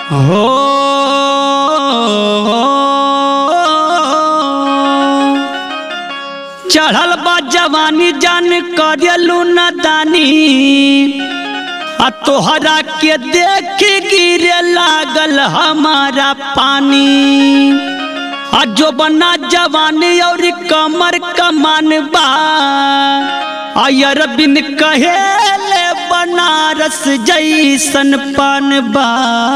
हो चढ़ल बा जवानी जान करेलू न दानी आ तोहरा के देख गिरे लागल हमारा पानी आ जो बना जवानी और कमर कमान बा आयर बिन कहेले बनारस जैसन पान बा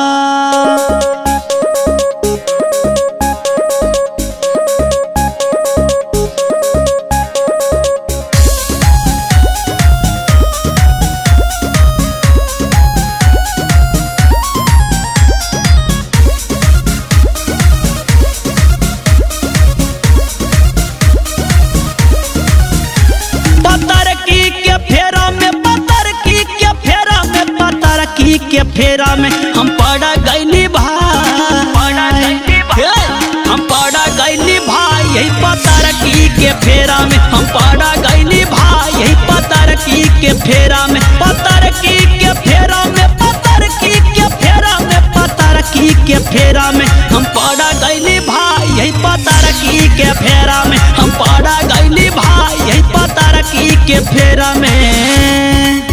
पतर की के फेरा में पतर की के फेरा में पतर की के फेरा में हम पड़ा गईली भाई हे, हम पड़ा गईली भाई यही पतर की के फेरा में हम पड़ा गईली भाई यही पतर की के फेरा में पतर की के फेरा में पतर की के फेरा में पतर की के फेरा में हम पड़ा गईली भाई यही पतर की के फेरा में हम पड़ा गईली भाई यही पतर की के फेरा में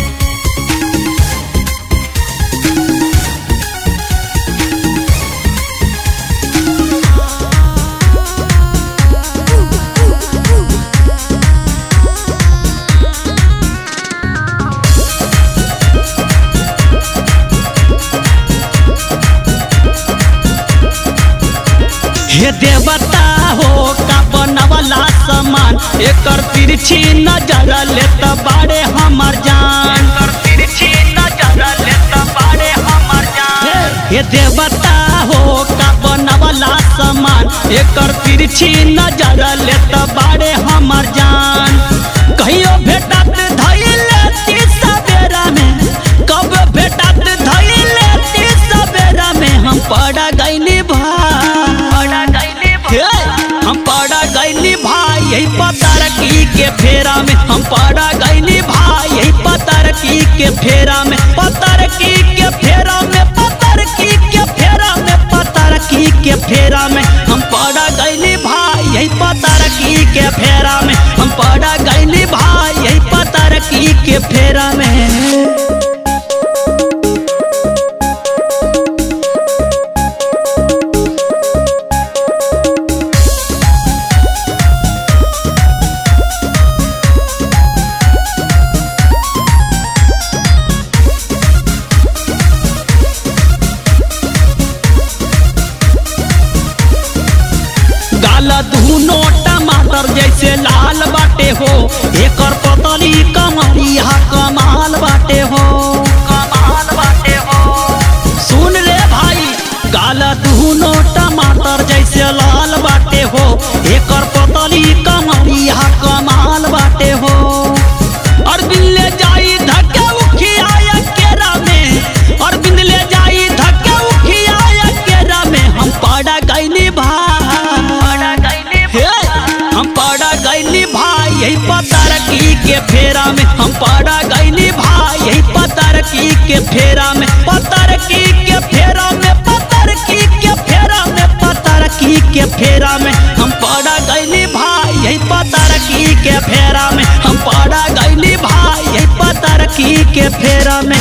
हे देवता हो का बनवला समान एकर तिरछी नजर ले त बाड़े हमर जान एकर तिरछी नजर ले त बाड़े हमर जान हे देवता हो का बनवला समान एकर तिरछी नजर ले त बाड़े हमर जान कहियो भेटत धइले ती सवेरा में कब भेटत धइले ती सवेरा में हम पड़ा गइली भाई हे, हम पड़ा गईली भाई यही पतर की के फेरा में हम पड़ा गईली भाई यही पतर की के फेरा में पतर की के फेरा में पतर की के फेरा में पतर की के फेरा में हम पड़ा गईली भाई यही पतर की के फेरा में हम पड़ा गईली भाई यही पतर की के फेरा में गाल धुनो टमाटर जैसे लाल बाटे हो एकर पतली कमरिया कमाल बाटे हो कमाल बाटे हो सुन रे भाई गाल धुनो टमाटर जैसे लाल बाटे हो एकर पतली कमरिया कमाल बाटे हो और बिल्ले जाई धक्के उखिया केरा में और बिंदले जाई धक्के उखिया केरा में हम पड़ा गईली भाई हे, हम पड़ा गईली भाई यही पतर की के फेरा में हम पड़ा गईली भाई यही पतर की के फेरा में पतर की के फेरा में पतर की के फेरा में पतर की के फेरा में हम पड़ा गईली भाई यही पतर की के फेरा में हम पड़ा गईली भाई यही पतर की के फेरा में